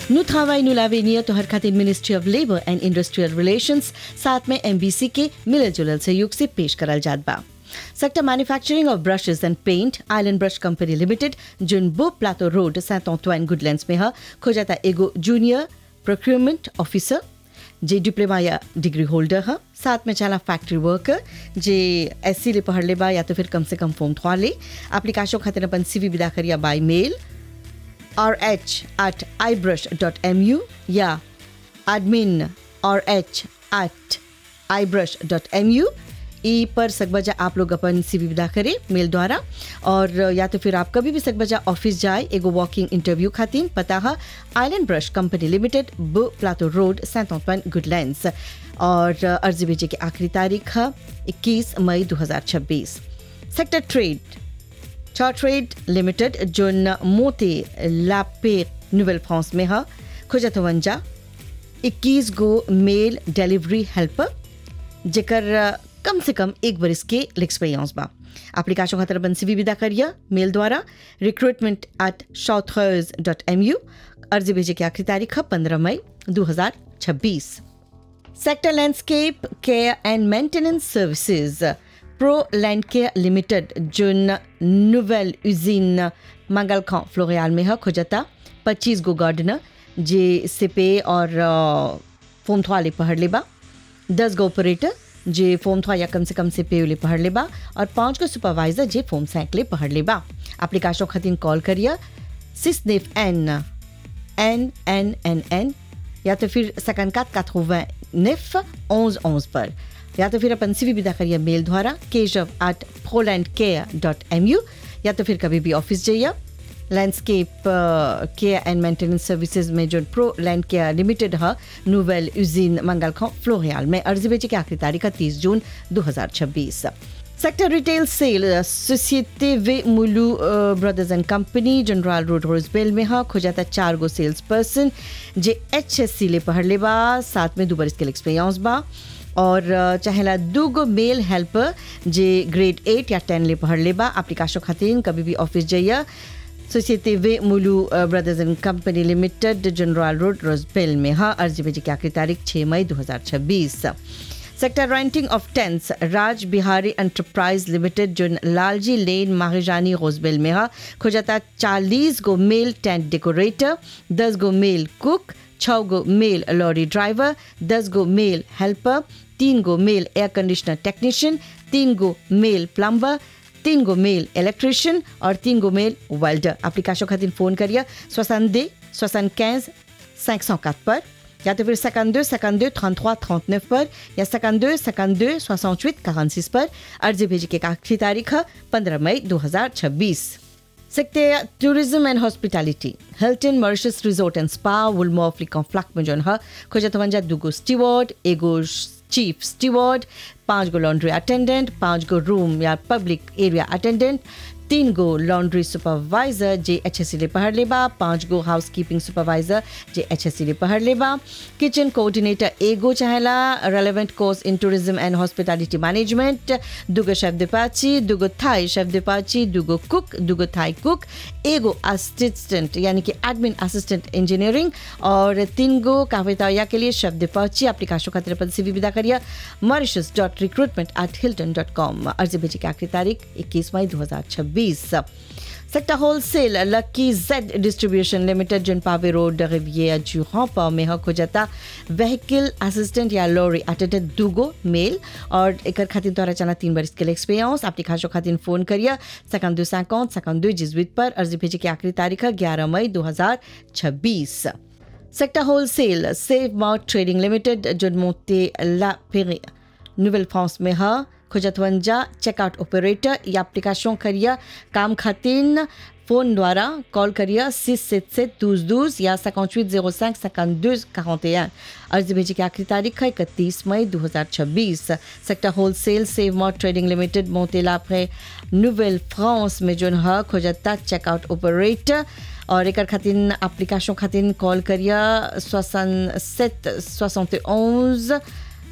Nous travail nous l'avenir तो हर खातिर ministry of labour and industrial relations साथ में एमबीसी के मिलल जुलल सहयोग से पेश करल जात बा sector manufacturing of brushes and paint island brush company limited जुन Beau Plateau road Saint Antoine Goodlands में ह खोजाता एगो जूनियर प्रोक्योरमेंट ऑफिसर जे डिप्लोमा या डिग्री होल्डर है साथ में चला फैक्ट्री वर्कर जे एस सी ले पढ़ ले बा या तो फिर कम से कम फॉर्म थवा ले एप्लीकेशन खातिर अपन सीवी विदा करिया by mail rh at ibrush.mu या admin rh at ibrush.mu ई पर सकबजा आप लोग अपन सीवी विदा करें मेल द्वारा और या तो फिर आप कभी भी सकबजा ऑफिस जाए एगो वॉकिंग इंटरव्यू खातिर पता है island brush company limited Beau Plateau road Saint Antoine Goodlands और अर्जी भेजे की आखिरी तारीख है इक्कीस मई 2026 सेक्टर ट्रेड ट्रेड लिमिटेड जोन मोते लापे नोवेल फ्रांस में है खुजतवंजा 21 गो मेल डिलीवरी हेल्पर जेकर कम से कम एक बरिस के एक्सपीरियंस बा एप्लीकेशन खातर अपन सीवी विदा करिए मेल द्वारा रिक्रूटमेंट एट शॉथर्स डॉट एम यू अर्जी भेजे की आखिरी तारीख है पंद्रह मई 2026 sector landscape care and maintenance services pro land care limited जोन नोवेल यूजिन मंगल खां फ्लोरियाल में है खोजता पच्चीस गो गार्डनर जे सिपे और फोम थवाले पढ़ लेबा दस गो ऑपरेटर जे फोम थवा या कम से कम से पे पढ़ लेबा और पांच गो सुपरवाइजर जे फोम सैंकले पढ़ लेबा एप्लीकेशन खातिर कॉल करिए सिस नेफ एन एन एन एन एन या तो फिर सकन कात कात नेफ ओंज ओंज पर या तो फिर अपन सीवी विदा करिए मेल द्वारा Keshav at Poland care dot M U या तो फिर कभी भी ऑफिस जाइए landscape care and maintenance services में जो प्रो लैंड केयर लिमिटेड है नोवेल यूजिन मंगल खां फ्लोरियाल में अर्जी बेचे की आखिरी तारीख है तीस जून 2026 सेक्टर रिटेल सेल सोसाइटी वे मुलू brothers and company general road Rosebelle में है खोजाता चार गो सेल्स पर्सन जे एच एस सी ले पढ़ ले बा साथ में दो बरस के एक्सपीरियंस बा और चाहेला दू गो मेल हेल्पर जे ग्रेड एट या टेन ले पढ़ ले बा एप्लीकेशन खातिर कभी भी ऑफिस जाइए सोसाइटी वे मुलू brothers and company limited general road Rosebelle में है अर्जी भेजी की आखिरी तारीख 6 मई 2026 sector renting of tents Raj Bihari enterprise limited जो लालजी लेन माहिजानी रोजबेल में है खोजाता चालीस गो मेल टेंट डेकोरेटर दस गो मेल कुक छः गो मेल लॉरी ड्राइवर दस गो मेल हेल्पर तीन गो मेल एयर कंडीशनर टेक्नीशियन तीन गो मेल प्लम्बर तीन गो मेल इलेक्ट्रिशियन और तीन गो मेल वेल्डर एप्लीकेशन खातिर फोन करिए सोसनदे सोसन कैंस cinq cent quatre पर या तो फिर 52 52 33 39 पर या 52 52 68 46 पर अर्जी भेजी की आखिरी तारीख है 15 मई 2026 Sector Tourism and Hospitality. Hilton Mauritius Resort and Spa, Woolmore Flickon Flak में जोन है खोजतवंजा दुगो स्टीवर्ड एगो चीफ स्टीवर्ड पांच गो लॉन्ड्री अटेंडेंट पांच गो रूम या पब्लिक एरिया अटेंडेंट तीन गो लॉन्ड्री सुपरवाइजर जे एच एस सी ले पढ़ लेबा पांच गो हाउस कीपिंग सुपरवाइजर जे एच एस सी ले पढ़ लेबा किचन कोऑर्डिनेटर एगो चाहेला relevant course in tourism and hospitality management दुगो शेफ दिपाची दुगो थाई शेफ दिपाची दुगो कुक दुगो थाई कुक एगो असिस्टेंट यानी कि एडमिन असिस्टेंट इंजीनियरिंग और तीन गो काफेताया के लिए शेफ दिपाची एप्लीकेशन खातिर अपन सीवी विदा करिए Mauritius dot recruitment at Hilton dot com अर्जी भेजी की आखिरी तारीख इक्कीस मई दो हजार छब्बीस sector wholesale lucky Z distribution limited जिन पावे रोड रिवियर जुहा पर में हो जाता व्हीकल असिस्टेंट या लॉरी अटेंडेंट दूगो मेल और एक खातिर द्वारा चला तीन बरस के लिए एक्सपीरियंस आपकी खासो खातिर फोन करिए सकन दो सैकौन सकन दो जिजवित पर अर्जी भेजी की आखिरी तारीख है ग्यारह मई दो हजार छब्बीस sector wholesale save mart trading limited जो मोते ला पेरी नोवेल फ्रांस में है खुजतवंजा चेकआउट ऑपरेटर या एप्लीकेशन करिए काम खातिर फोन द्वारा कॉल करिए सिक्स सेट सेट दूस दूस या सकाउंट zero cinq cinquante deux quarante et un अर्जी भेजी की आखिरी तारीख है इकतीस मई 2026 सेक्टर होलसेल सेव मॉट ट्रेडिंग लिमिटेड मोतेला après नोवेल फ्रांस में जो है खोजता चेकआउट ऑपरेटर और एक खातिर एप्लीकेशन खातिर कॉल करिए सोसन सेट सोixante onze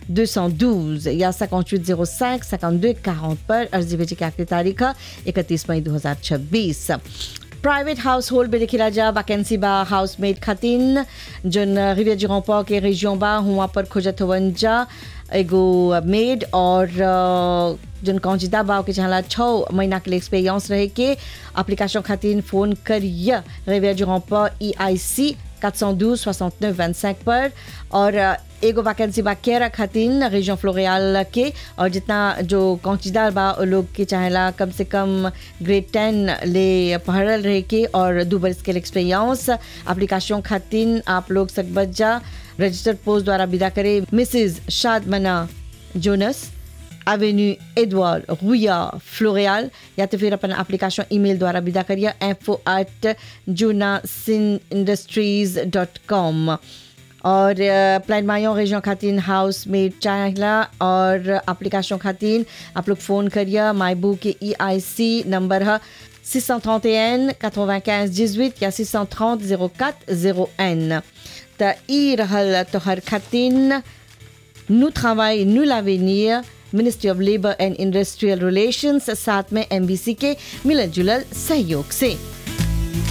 212 या 58 05 52 40 पर अर्जी भेजी की आखिरी तारीख है इकतीस मई 2026 प्राइवेट हाउस होल्ड में देखी राजा वैकेंसी बा हाउस मेड खातिन जन रिविया जिरोपा के रेजियों बा हुआ पर खोजत हवन जा एगो मेड और अ, जन कौजिदा बा के चाहला छः महीना के लिए एक्सपीरियंस रहे के एप्लीकेशन खातिन फोन करिए रिविया जिरोपा ई आई सी 412 69 25 पर और अ, एगो वैकेंसी बा केरा खातिन रीजन फ्लोरियाल के और जितना जो कौचीदार बा वो लोग के चाहेला कम से कम ग्रेड टेन ले पढ़ल रहे के और दो बरस के एक्सपीरियंस एप्लीकेशन खातिन आप लोग सकबत जा रजिस्टर्ड पोस्ट द्वारा विदा करे मिसिज शादमना जोनस एवेन्यू एडवर्ड रुया फ्लोरियाल या तो फिर अपन एप्लीकेशन ईमेल द्वारा विदा करिए info at junasindustries dot com और प्लान मायो रेजियों खातिन हाउस में चाहला और एप्लीकेशन खातिन आप लोग फ़ोन करिए माइबू के ई आई सी नंबर है 631 95 18 या 630 04 01 त ई रहल तोहर खातिन Nous travail, nous l'avenir, Ministry of Labor and Industrial Relations, साथ में एमबीसी के मिलल जुलल सहयोग से